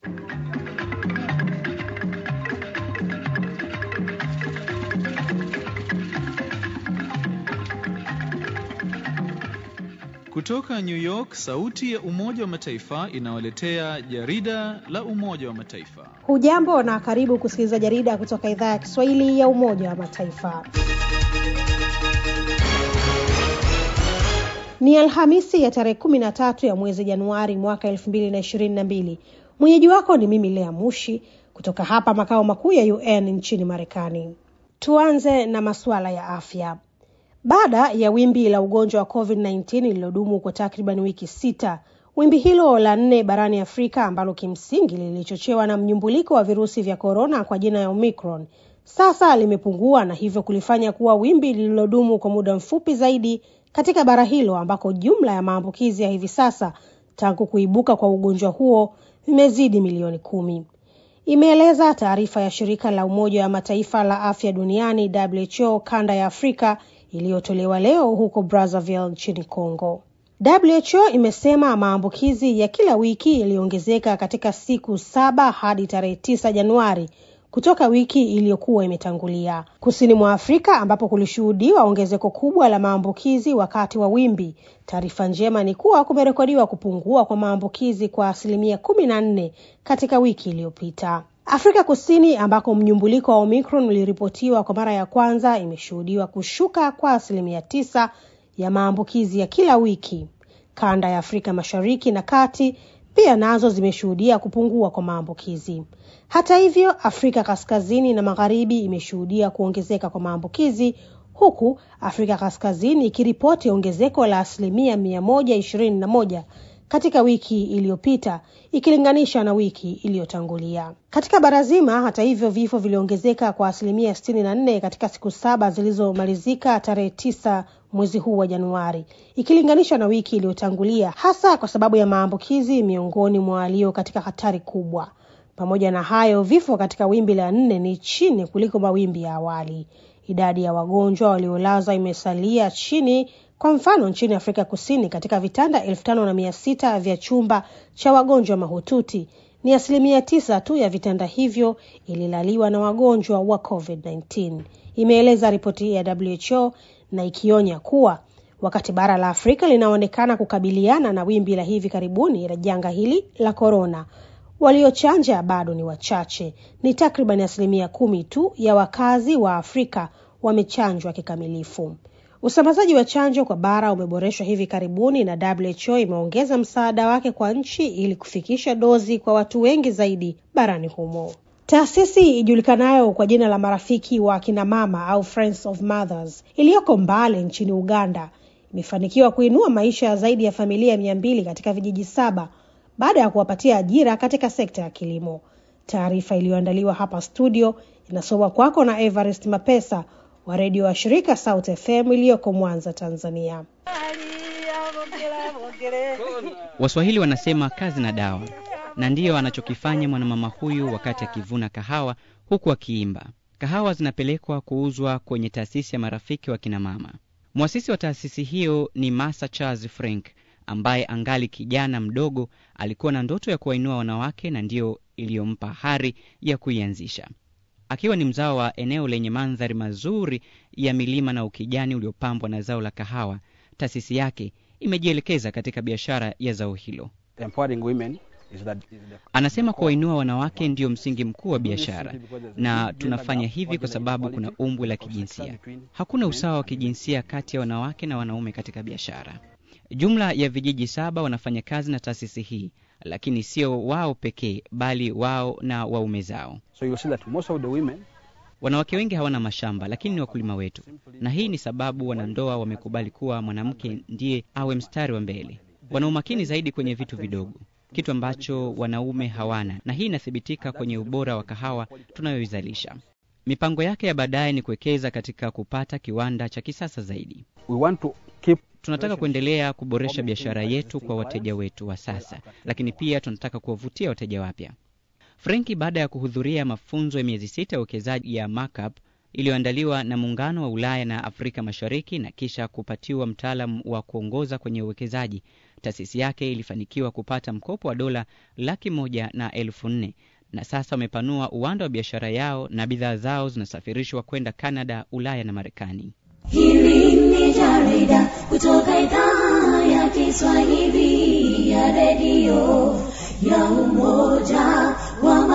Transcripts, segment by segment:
Kutoka New York, sauti ya Umoja wa Mataifa inawaletea jarida la Umoja wa Mataifa. Hujambo na karibu kusikiliza jarida kutoka idhaa ya Kiswahili ya Umoja wa Mataifa. Ni Alhamisi ya tarehe kumi na tatu ya mwezi Januari mwaka elfu mbili na ishirini na mbili. Mwenyeji wako ni mimi Lea Mushi kutoka hapa makao makuu ya UN nchini Marekani. Tuanze na masuala ya afya. Baada ya wimbi la ugonjwa wa COVID-19 lililodumu kwa takriban wiki sita, wimbi hilo la nne barani Afrika ambalo kimsingi lilichochewa na mnyumbuliko wa virusi vya korona kwa jina ya Omicron sasa limepungua na hivyo kulifanya kuwa wimbi lililodumu kwa muda mfupi zaidi katika bara hilo ambako jumla ya maambukizi ya hivi sasa tangu kuibuka kwa ugonjwa huo vimezidi milioni kumi. Imeeleza taarifa ya shirika la Umoja wa Mataifa la afya duniani WHO kanda ya Afrika iliyotolewa leo huko Brazzaville nchini Congo. WHO imesema maambukizi ya kila wiki yaliongezeka katika siku saba hadi tarehe tisa Januari kutoka wiki iliyokuwa imetangulia. Kusini mwa Afrika ambapo kulishuhudiwa ongezeko kubwa la maambukizi wakati wa wimbi, taarifa njema ni kuwa kumerekodiwa kupungua kwa maambukizi kwa asilimia kumi na nne katika wiki iliyopita. Afrika Kusini ambako mnyumbuliko wa Omicron uliripotiwa kwa mara ya kwanza imeshuhudiwa kushuka kwa asilimia tisa ya maambukizi ya kila wiki. Kanda ya Afrika Mashariki na Kati pia nazo zimeshuhudia kupungua kwa maambukizi. Hata hivyo, Afrika Kaskazini na Magharibi imeshuhudia kuongezeka kwa maambukizi huku Afrika Kaskazini ikiripoti ongezeko la asilimia mia moja ishirini na moja katika wiki iliyopita ikilinganisha na wiki iliyotangulia. Katika bara zima, hata hivyo, vifo viliongezeka kwa asilimia sitini na nne katika siku saba zilizomalizika tarehe tisa mwezi huu wa Januari ikilinganishwa na wiki iliyotangulia, hasa kwa sababu ya maambukizi miongoni mwa walio katika hatari kubwa. Pamoja na hayo, vifo katika wimbi la nne ni chini kuliko mawimbi ya awali. Idadi ya wagonjwa waliolazwa imesalia chini kwa mfano nchini Afrika Kusini, katika vitanda elfu tano na mia sita vya chumba cha wagonjwa mahututi ni asilimia tisa tu ya vitanda hivyo ililaliwa na wagonjwa wa COVID-19, imeeleza ripoti ya WHO na ikionya kuwa wakati bara la Afrika linaonekana kukabiliana na wimbi la hivi karibuni la janga hili la korona, waliochanja bado ni wachache. Ni takriban asilimia kumi tu ya wakazi wa Afrika wamechanjwa kikamilifu. Usambazaji wa chanjo kwa bara umeboreshwa hivi karibuni na WHO imeongeza msaada wake kwa nchi ili kufikisha dozi kwa watu wengi zaidi barani humo. Taasisi ijulikanayo kwa jina la marafiki wa akina mama au Friends of Mothers iliyoko Mbale nchini Uganda imefanikiwa kuinua maisha ya zaidi ya familia mia mbili katika vijiji saba baada ya kuwapatia ajira katika sekta ya kilimo. Taarifa iliyoandaliwa hapa studio inasoma kwako na Everest Mapesa wa redio wa shirika South FM iliyoko Mwanza, Tanzania. Waswahili wanasema kazi na dawa, na ndiyo anachokifanya mwanamama huyu wakati akivuna kahawa huku akiimba. Kahawa zinapelekwa kuuzwa kwenye taasisi ya marafiki wa kinamama. Mwasisi wa taasisi hiyo ni Masa Charles Frank ambaye angali kijana mdogo alikuwa na ndoto ya kuwainua wanawake na ndiyo iliyompa hari ya kuianzisha. Akiwa ni mzao wa eneo lenye mandhari mazuri ya milima na ukijani uliopambwa na zao la kahawa, taasisi yake imejielekeza katika biashara ya zao hilo. Anasema kuwainua wanawake ndiyo msingi mkuu wa biashara, na tunafanya hivi kwa sababu kuna umbwe la kijinsia. Hakuna usawa wa kijinsia kati ya wanawake na wanaume katika biashara. Jumla ya vijiji saba wanafanya kazi na taasisi hii, lakini sio wao pekee, bali wao na waume zao. So you see that most of the women Wanawake wengi hawana mashamba, lakini ni wakulima wetu, na hii ni sababu wanandoa wamekubali kuwa mwanamke ndiye awe mstari wa mbele. Wana umakini zaidi kwenye vitu vidogo, kitu ambacho wanaume hawana, na hii inathibitika kwenye ubora wa kahawa tunayoizalisha. Mipango yake ya baadaye ni kuwekeza katika kupata kiwanda cha kisasa zaidi. we want to keep Tunataka kuendelea kuboresha biashara yetu kwa wateja wetu wa sasa, lakini pia tunataka kuwavutia wateja wapya. Frenki baada ya kuhudhuria mafunzo ya miezi sita ya uwekezaji ya markup iliyoandaliwa na Muungano wa Ulaya na Afrika Mashariki na kisha kupatiwa mtaalam wa kuongoza kwenye uwekezaji. Taasisi yake ilifanikiwa kupata mkopo wa dola laki moja na elfu nne na sasa wamepanua uwanda wa biashara yao na bidhaa zao zinasafirishwa kwenda Kanada, Ulaya na Marekani. Hili ni jarida kutoka idhaa ya Kiswahili ya redio ya Umoja wa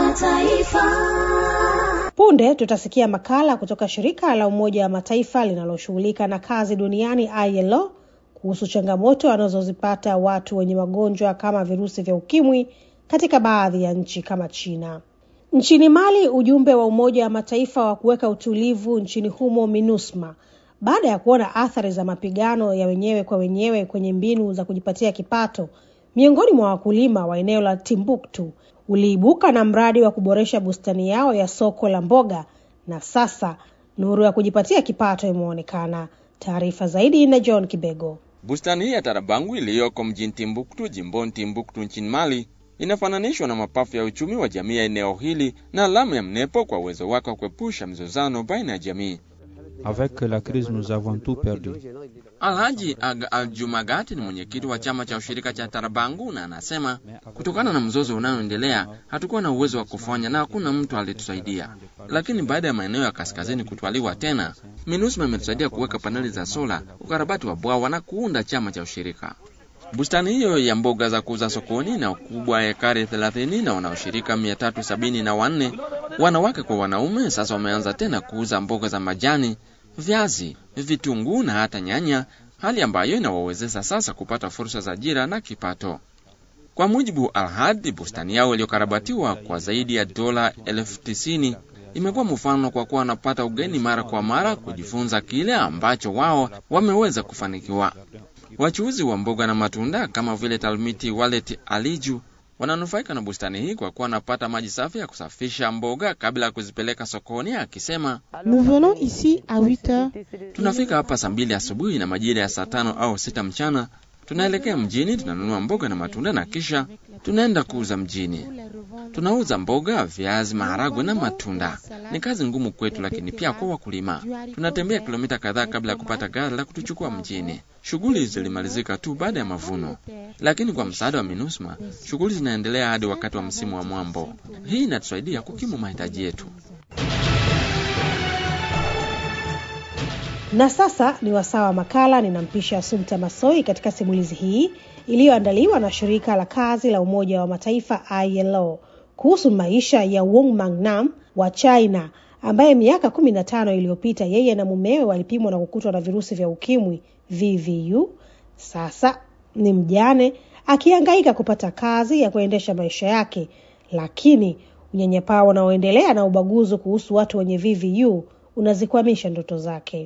Mataifa. Punde tutasikia makala kutoka shirika la Umoja wa Mataifa linaloshughulika na kazi duniani ILO kuhusu changamoto wanazozipata watu wenye magonjwa kama virusi vya ukimwi katika baadhi ya nchi kama China. Nchini Mali, ujumbe wa Umoja wa Mataifa wa kuweka utulivu nchini humo MINUSMA baada ya kuona athari za mapigano ya wenyewe kwa wenyewe kwenye mbinu za kujipatia kipato miongoni mwa wakulima wa eneo la Timbuktu uliibuka na mradi wa kuboresha bustani yao ya soko la mboga, na sasa nuru ya kujipatia kipato imeonekana. Taarifa zaidi na John Kibego. Bustani hii ya Tarabangu iliyoko mjini Timbuktu, jimboni Timbuktu nchini Mali, inafananishwa na mapafu ya uchumi wa jamii ya eneo hili na alama ya mnepo kwa uwezo wake wa kuepusha mzozano baina ya jamii. Avec la crise, nous avons tout perdu. Alhaji Aga Aljumagati ni mwenyekiti wa chama cha ushirika cha Tarabangu na anasema kutokana na mzozo unaoendelea hatukuwa na uwezo wa kufanya na hakuna mtu alitusaidia, lakini baada ya maeneo ya kaskazini kutwaliwa tena, MINUSMA imetusaidia kuweka paneli za sola, ukarabati wa bwawa na kuunda chama cha ushirika. Bustani hiyo ya mboga za kuuza sokoni na ukubwa wa ekari 30 na wanaoshirika 374 wanawake kwa wanaume, sasa wameanza tena kuuza mboga za majani, viazi, vitunguu na hata nyanya, hali ambayo inawawezesha sasa kupata fursa za ajira na kipato. Kwa mujibu Alhad, bustani yao iliyokarabatiwa kwa zaidi ya dola elfu tisini imekuwa mfano kwa kuwa wanapata ugeni mara kwa mara kujifunza kile ambacho wao wameweza kufanikiwa. Wachuuzi wa mboga na matunda kama vile Talmiti Walet Aliju wananufaika na bustani hii kwa kuwa wanapata maji safi ya kusafisha mboga kabla ya kuzipeleka sokoni, akisema Nous venons ici à 8 heures. tunafika hapa saa mbili asubuhi na majira ya saa tano au sita mchana tunaelekea mjini, tunanunua mboga na matunda na kisha tunaenda kuuza mjini. Tunauza mboga, viazi, maharagwe na matunda. Ni kazi ngumu kwetu, lakini pia kwa wakulima. Tunatembea kilomita kadhaa kabla ya kupata gari la kutuchukua mjini. Shughuli zilimalizika tu baada ya mavuno, lakini kwa msaada wa MINUSMA shughuli zinaendelea hadi wakati wa msimu wa mwambo. Hii inatusaidia kukimu mahitaji yetu. Na sasa ni wasaa wa makala. Ninampisha Asumta Masoi katika simulizi hii iliyoandaliwa na shirika la kazi la Umoja wa Mataifa ILO kuhusu maisha ya Wong Mangnam wa China ambaye miaka kumi na tano iliyopita yeye na mumewe walipimwa na kukutwa na virusi vya ukimwi VVU. Sasa ni mjane akihangaika kupata kazi ya kuendesha maisha yake, lakini unyanyapaa unaoendelea na ubaguzi kuhusu watu wenye VVU unazikwamisha ndoto zake.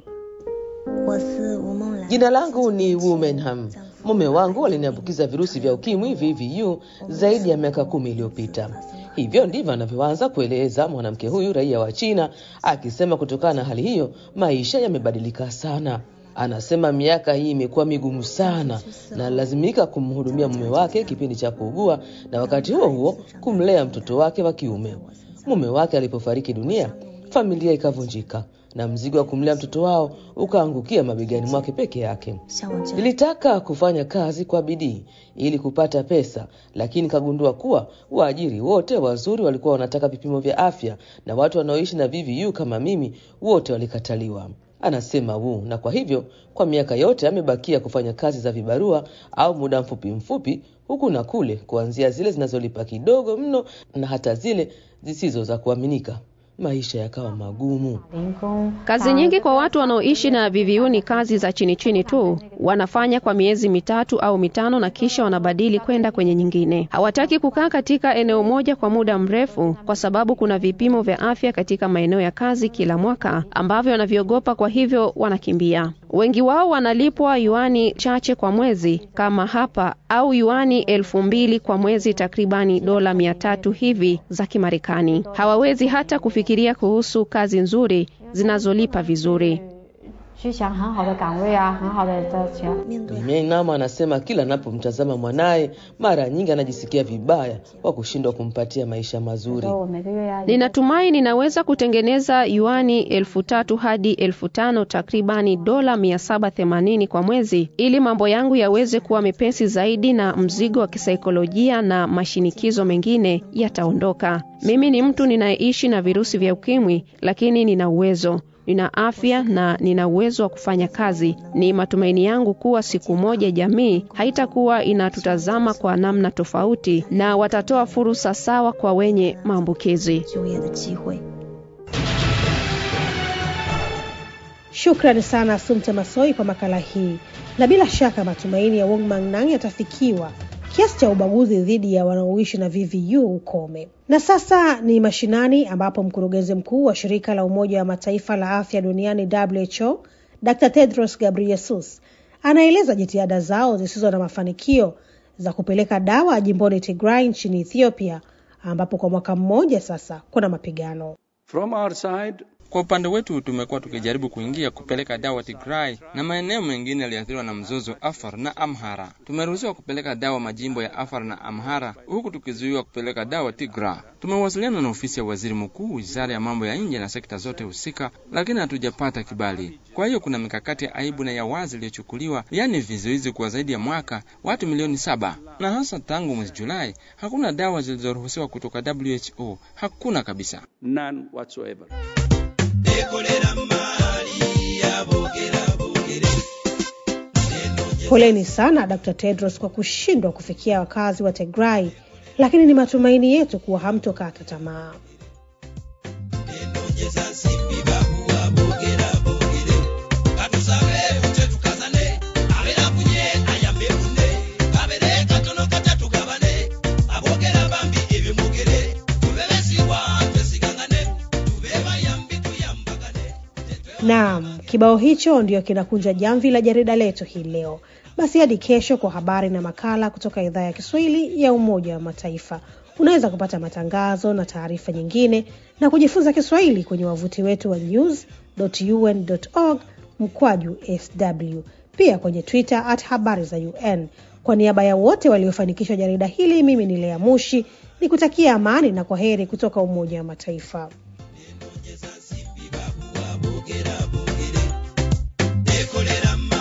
Jina langu ni Womenham. Mume wangu aliniambukiza virusi vya ukimwi VVU zaidi ya miaka kumi iliyopita. Hivyo ndivyo anavyoanza kueleza mwanamke huyu raia wa China, akisema kutokana na hali hiyo maisha yamebadilika sana. Anasema miaka hii imekuwa migumu sana na alilazimika kumhudumia mume wake kipindi cha kuugua na wakati huo huo kumlea mtoto wake wa kiume. Mume wake alipofariki dunia, familia ikavunjika na mzigo wa kumlea mtoto wao ukaangukia mabegani mwake peke yake. Nilitaka kufanya kazi kwa bidii ili kupata pesa, lakini kagundua kuwa waajiri wote wazuri walikuwa wanataka vipimo vya afya na watu wanaoishi na VVU kama mimi wote walikataliwa, anasema Wu. Na kwa hivyo kwa miaka yote amebakia kufanya kazi za vibarua au muda mfupi mfupi huku na kule, kuanzia zile zinazolipa kidogo mno na hata zile zisizo za kuaminika. Maisha yakawa magumu. Kazi nyingi kwa watu wanaoishi na VVU ni kazi za chini chini tu, wanafanya kwa miezi mitatu au mitano na kisha wanabadili kwenda kwenye nyingine. Hawataki kukaa katika eneo moja kwa muda mrefu, kwa sababu kuna vipimo vya afya katika maeneo ya kazi kila mwaka ambavyo wanavyogopa, kwa hivyo wanakimbia. Wengi wao wanalipwa yuani chache kwa mwezi kama hapa, au yuani elfu mbili kwa mwezi, takribani dola mia tatu hivi za Kimarekani. Hawawezi hata kufikiria kuhusu kazi nzuri zinazolipa vizuri. 去想很好的岗位啊，很好的的钱。 Meinama anasema kila anapomtazama mwanaye mara nyingi anajisikia vibaya kwa kushindwa kumpatia maisha mazuri. 我每个月要 Ninatumai ninaweza kutengeneza yuani elfu tatu hadi elfu tano takribani dola mia saba themanini kwa mwezi ili mambo yangu yaweze kuwa mepesi zaidi na mzigo wa kisaikolojia na mashinikizo mengine yataondoka. Mimi ni mtu ninayeishi na virusi vya ukimwi, lakini nina uwezo nina afya na nina uwezo wa kufanya kazi. Ni matumaini yangu kuwa siku moja jamii haitakuwa inatutazama kwa namna tofauti na watatoa fursa sawa kwa wenye maambukizi. 就业的机会。 Shukrani sana Sumte Masoi kwa makala hii, na bila shaka matumaini ya Wong Mangnang yatafikiwa, kiasi cha ubaguzi dhidi ya wanaoishi na VVU ukome. Na sasa ni mashinani, ambapo mkurugenzi mkuu wa shirika la Umoja wa Mataifa la afya duniani WHO Dr. Tedros Ghebreyesus anaeleza jitihada zao zisizo na mafanikio za kupeleka dawa jimboni Tigray nchini Ethiopia, ambapo kwa mwaka mmoja sasa kuna mapigano. From our side, Kwa upande wetu tumekuwa tukijaribu kuingia kupeleka dawa Tigray na maeneo mengine yaliathiriwa na mzozo Afar na Amhara. Tumeruhusiwa kupeleka dawa majimbo ya Afar na Amhara huku tukizuiwa kupeleka dawa Tigray. Tumewasiliana na ofisi ya waziri mkuu, wizara ya mambo ya nje na sekta zote husika, lakini hatujapata kibali. Kwa hiyo kuna mikakati ya aibu na ya wazi iliyochukuliwa, yaani vizuizi kwa zaidi ya mwaka, watu milioni saba, na hasa tangu mwezi Julai hakuna dawa zilizoruhusiwa kutoka WHO, hakuna kabisa. none whatsoever. Poleni sana Dr. Tedros kwa kushindwa kufikia wakazi wa Tigray, lakini ni matumaini yetu kuwa hamtokata tamaa. Naam, kibao hicho ndio kinakunja jamvi la jarida letu hii leo. Basi hadi kesho kwa habari na makala kutoka idhaa ya Kiswahili ya Umoja wa Mataifa. Unaweza kupata matangazo na taarifa nyingine na kujifunza Kiswahili kwenye wavuti wetu wa news.un.org mkwaju sw, pia kwenye Twitter at habari za UN. Kwa niaba ya wote waliofanikisha jarida hili, mimi ni Lea Mushi ni kutakia amani na kwa heri kutoka Umoja wa Mataifa. ekolera